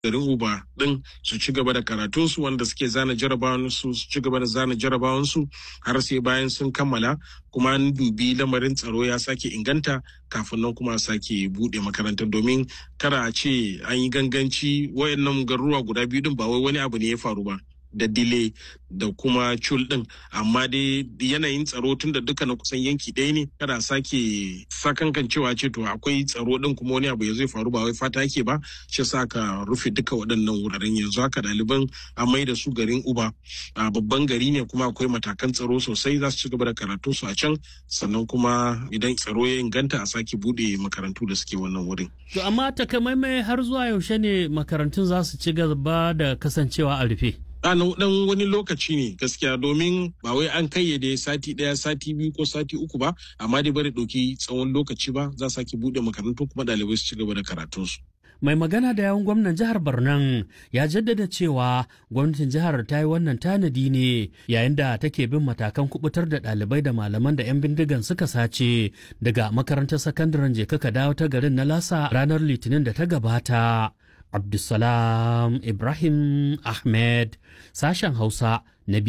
garin uba din su ci gaba da karatunsu wanda suke zana jarabawansu su ci gaba da zana jarabawansu har sai bayan sun kammala kuma an dubi lamarin tsaro ya sake inganta kafin nan kuma sake bude makarantar domin kara a ce an yi ganganci wayannan garuruwa guda biyu din ba wai wani abu ne ya faru ba da dile da kuma cul din amma dai yanayin tsaro tun da duka na kusan yanki ɗaya ne kada sake sakankan cewa ce to akwai tsaro din kuma wani abu ya zai faru ba wai fata yake ba shi sa ka rufe duka waɗannan wuraren yanzu haka ɗaliban a mai da su garin uba a babban gari ne kuma akwai matakan tsaro sosai za su ci gaba da karatu su a can sannan kuma idan tsaro ya inganta a sake buɗe makarantu da suke wannan wurin. To amma takamaimai har zuwa yaushe ne makarantun za su ci gaba da kasancewa a rufe? a dan wani lokaci ne gaskiya domin ba wai an kayyade sati daya sati biyu ko sati uku ba amma dai bari ɗauki tsawon lokaci ba za sake buɗe makarantu kuma ɗalibai su ci gaba da karatunsu. mai magana da yawun gwamnan jihar Barnan ya jaddada cewa gwamnatin jihar ta yi wannan tanadi ne yayin da take bin matakan kubutar da ɗalibai da malaman da 'yan bindigan suka sace daga makarantar sakandaren jeka ka dawo ta garin na lasa ranar litinin da ta gabata. Abdulsalam Ibrahim Ahmed sashen Hausa na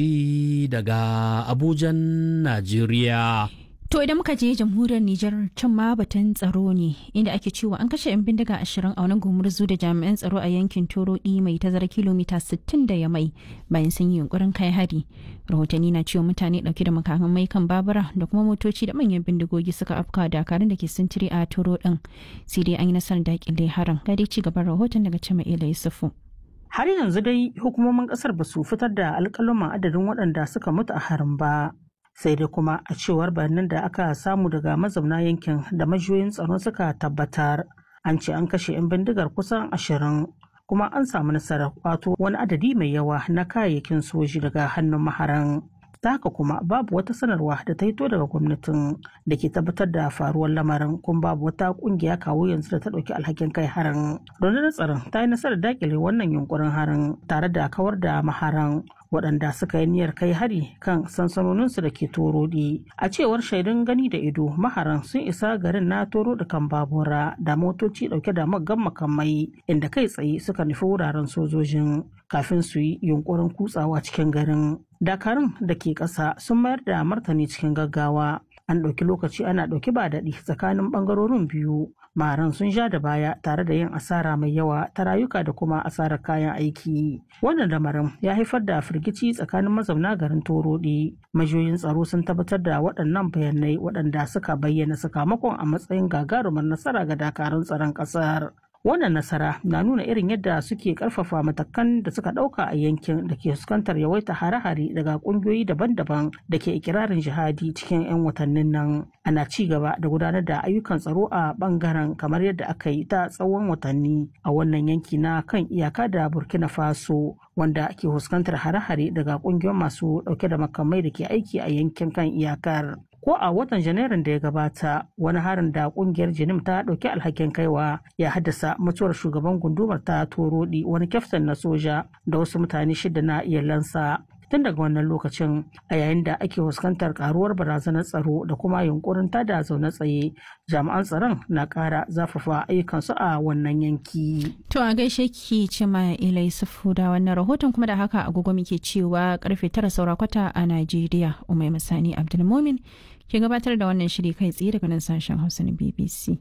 BBC daga Abujan, Najeriya. To idan muka je jamhuriyar Nijar can ma batun tsaro ne inda ake cewa an kashe 'yan bindiga ashirin a wani gumurzu da jami'an tsaro a yankin Torodi mai tazara kilomita 60 da ya mai bayan sun yi yunkurin kai hari. Rahotanni na cewa mutane dauke da makamai kan babura da kuma motoci da manyan bindigogi suka afka dakarun da ke sintiri a Toro din. Sai dai an yi nasarar dakile harin. Ga dai ci gaban rahoton daga Cima Ila Yusufu. Har yanzu dai hukumomin kasar ba su fitar da alƙaluman adadin waɗanda suka mutu a harin ba. sai dai kuma a cewar bayanan da aka samu daga mazauna yankin da majiyoyin tsaro suka tabbatar an ce an kashe 'yan bindigar kusan ashirin kuma an samu nasarar kwato wani adadi mai yawa na kayayyakin soji daga hannun maharan ta haka kuma babu wata sanarwa da ta hito daga gwamnatin da ke tabbatar da faruwar lamarin kuma babu wata kungiya kawo yanzu da ta ɗauki alhakin kai harin rundunar tsaron ta yi nasarar dakile wannan yunkurin harin tare da kawar da maharan waɗanda suka yi niyyar kai hari kan sansanoninsu da ke torodi a cewar shaidun gani da ido maharan sun isa garin na toro da kan babura da motoci ɗauke da maggan makamai inda kai tsaye suka nufi wuraren sojojin kafin su yi yunkurin kutsawa cikin garin dakarun da ke ƙasa sun mayar da martani cikin gaggawa an ɗauki lokaci ana ɗauki ba daɗi tsakanin ɓangarorin biyu maran sun sha da baya tare da yin asara mai yawa ta rayuka da kuma asarar kayan aiki wannan lamarin ya haifar da firgici tsakanin mazauna garin torodi majiyoyin tsaro sun tabbatar da waɗannan bayanai waɗanda suka bayyana sakamakon a matsayin gagarumar nasara ga dakarun tsaron ƙasar wannan nasara na nuna irin yadda suke karfafa matakan da suka dauka a yankin da ke fuskantar yawaita hare-hare daga kungiyoyi daban-daban da ke ikirarin jihadi cikin 'yan watannin nan ana ci gaba da gudanar da ayyukan tsaro a bangaren kamar yadda aka yi ta tsawon watanni a wannan yanki na kan iyaka da burkina faso wanda ke fuskantar hare-hare daga kungiyoyin masu dauke da makamai da ke aiki a yankin kan iyakar ko a watan janairun da ya gabata wani harin da kungiyar jinim ta ɗauki alhakin kaiwa ya haddasa mutuwar shugaban gundumar ta torodi wani kyaftin na soja da wasu mutane shida na iyalansa tun daga wannan lokacin a yayin da ake fuskantar karuwar barazanar tsaro da kuma yunkurin tada zaune tsaye jami'an tsaron na ƙara zafafa ayyukansu a wannan yanki. To a gaishe ki ce ma ilai sufu da wannan rahoton kuma da haka agogo muke cewa karfe tara saura kwata a Najeriya Umai Masani Abdulmumin ke gabatar da wannan shiri kai tsaye daga nan sashen Hausa na BBC.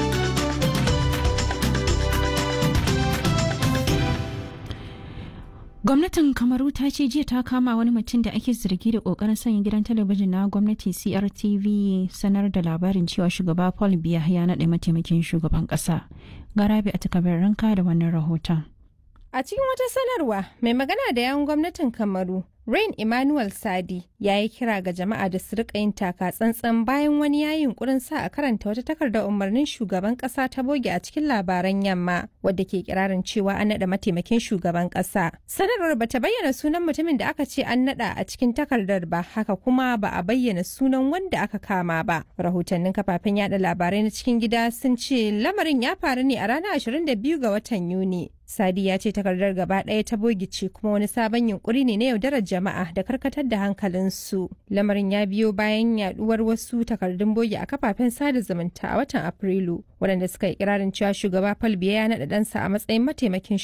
Gwamnatin Kamaru ta ce jiya ta kama wani mutum da ake zargi da kokarin sanya gidan talabijin na gwamnati CRTV sanar da labarin cewa shugaba Paul Biya ya naɗa mataimakin shugaban ƙasa. Garabi a takabar ranka da wannan rahoton. A cikin wata sanarwa, mai magana da yawun gwamnatin Kamaru, Rain Emmanuel Sadi, ya yi kira ga jama'a da su rika yin taka tsantsan bayan wani ya yunkurin sa a karanta wata takardar umarnin shugaban kasa ta boge a cikin labaran yamma, wadda ke kirarin cewa an naɗa mataimakin shugaban kasa. Sanarwar ba ta bayyana sunan mutumin da aka ce an naɗa a cikin takardar ba, haka kuma ba a bayyana sunan wanda aka kama ba. Rahotannin kafafen yada labarai na cikin gida sun ce lamarin ya faru ne a ranar 22 ga watan Yuni. Sadi ya ce takardar gaba ɗaya ta bogice kuma wani sabon yunkuri ne na yaudarar jama'a da karkatar da hankalinsu. Lamarin ya biyo bayan yaduwar wasu takardun bogi a kafafen sada zumunta a watan Afrilu, waɗanda suka yi kirarin cewa shugaba Paul Biya ya naɗa ɗansa a matsayin mataimakin